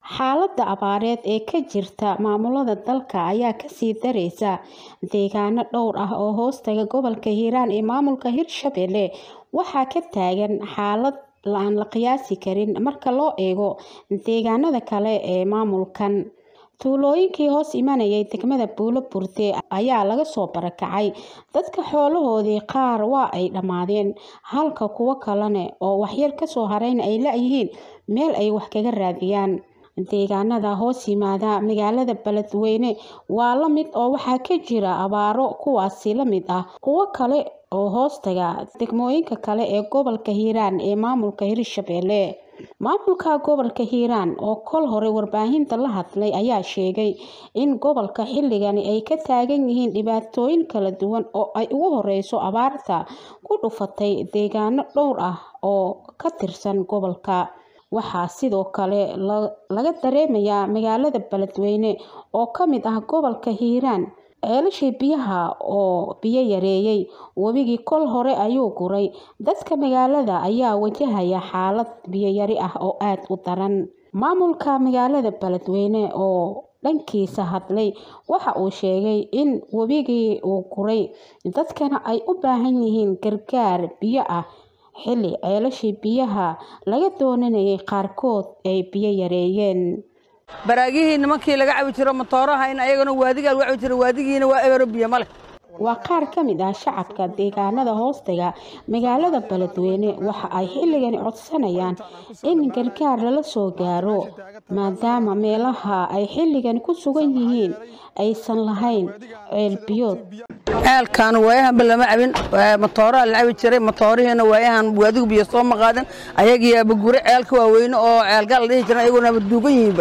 Xaaladda abaareed ee ka jirta maamulada dalka ayaa kasii dareysa deegaano dhowr ah oo hoostaga gobolka Hiiraan ee maamulka Hirshabelle waxaa ka taagan xaalad aan la qiyaasi karin marka loo eego deegaanada kale ee maamulkan. Tuulooyinkii hoos imanayay degmada Buulo Burde ayaa laga soo barakacay dadka xoolahoodii qaar waa ay dhammaadeen halka kuwo kalena oo waxyar kasoo harayna ay la'yihiin meel ay wax kaga raadiyaan. Deegaanada hoos yimaada magaalada Beledweyne waa la mid oo waxaa ka jira abaaro kuwaasi la mid ah kuwo kale oo hoostaga degmooyinka kale ee gobolka Hiiraan ee maamulka Hirshabelle. Maamulka gobolka Hiiraan oo kol hore warbaahinta la hadlay ayaa sheegay in gobolka xilligan ay ka taagan yihiin dhibaatooyin kala duwan oo ay ugu horeyso abaarta ku dhufatay deegaano dhowr ah oo ka tirsan gobolka. Waxaa sidoo kale laga dareemayaa magaalada Beledweyne oo ka mid ah gobolka Hiiraan ceelashii biyaha oo biyo yareeyay webigii kol hore ayuu guray dadka magaalada ayaa wajahaya xaalad biyo yari ah oo aad u daran. Maamulka magaalada Beledweyne oo dhankiisa hadlay waxa uu sheegay in webigii uu guray dadkana ay u baahan yihiin gargaar biyo ah xilli ceelashii biyaha laga doonayay qaarkood ay biyo yareeyeen. baraagihii nimankii laga cabi jiro matoorahayn ayagana waadigaa lagu cabi jiro waadigiina waa ebero biyo male waa qaar ka mid ah shacabka deegaanada hoostaga magaalada Beledweyne waxa ay xilligani codsanayaan in gargaar lala soo gaaro maadaama meelaha ay xilligan ku sugan yihiin aysan lahayn ceel biyood ceelkan waayahanba lama cabin matooraa la cabi jiray matoorihiina waayahan waadigu biyo soo maqaadan ayagiiaba gure ceelka waaweyne oo ceelgaal la dhihi jiran ayagoonaba duugan yihiinba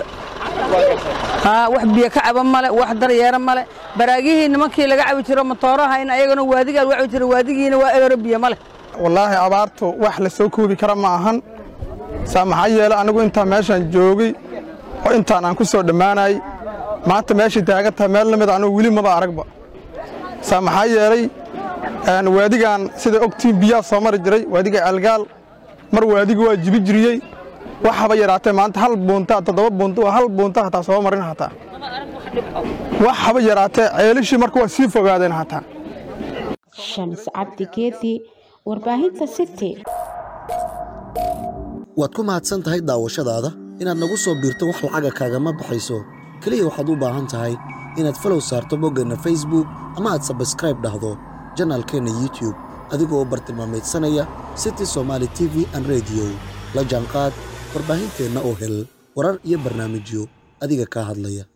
haa wax biyo ka caba male wax daryeera male baraagihii nimankii laga cabi jiro matoorahayn ayagana waadigaa lagu cabi jiro waadigiina waa ebero biyo male wallaahi abaartu wax la soo koobi kara ma ahan saa maxaa yeele anigu intaan meeshaan joogay oo intaan aan ku soo dhammaanayay maanta meeshay taagan tahay meel lamid anigu weli maba aragba saa maxaa yeelay waadigan sida ogtiin biyaha soo mari jiray waadiga ceelgaal mar waadiga waa jibi jiriyey wax haba yaraatee maanta hal buunta toddoba buunta waa hal buunta hataa soo marin hataa wax haba yaraatee ceelishii marka waa sii fogaadeen hataa Shams Cabdi Geedi warbaahinta City waad ku mahadsan tahay daawashadaada inaad nagu soo biirto wax lacaga kaagama baxayso keliya waxaad u baahan tahay inaad falow saarto boggeenna facebook ama aad sabskraib dhahdo janaalkeenna youtube adigoo u bartilmaamaydsanaya city somaali t v an rediyo la jaanqaad warbaahinteenna oo hel warar iyo barnaamijyo adiga kaa hadlaya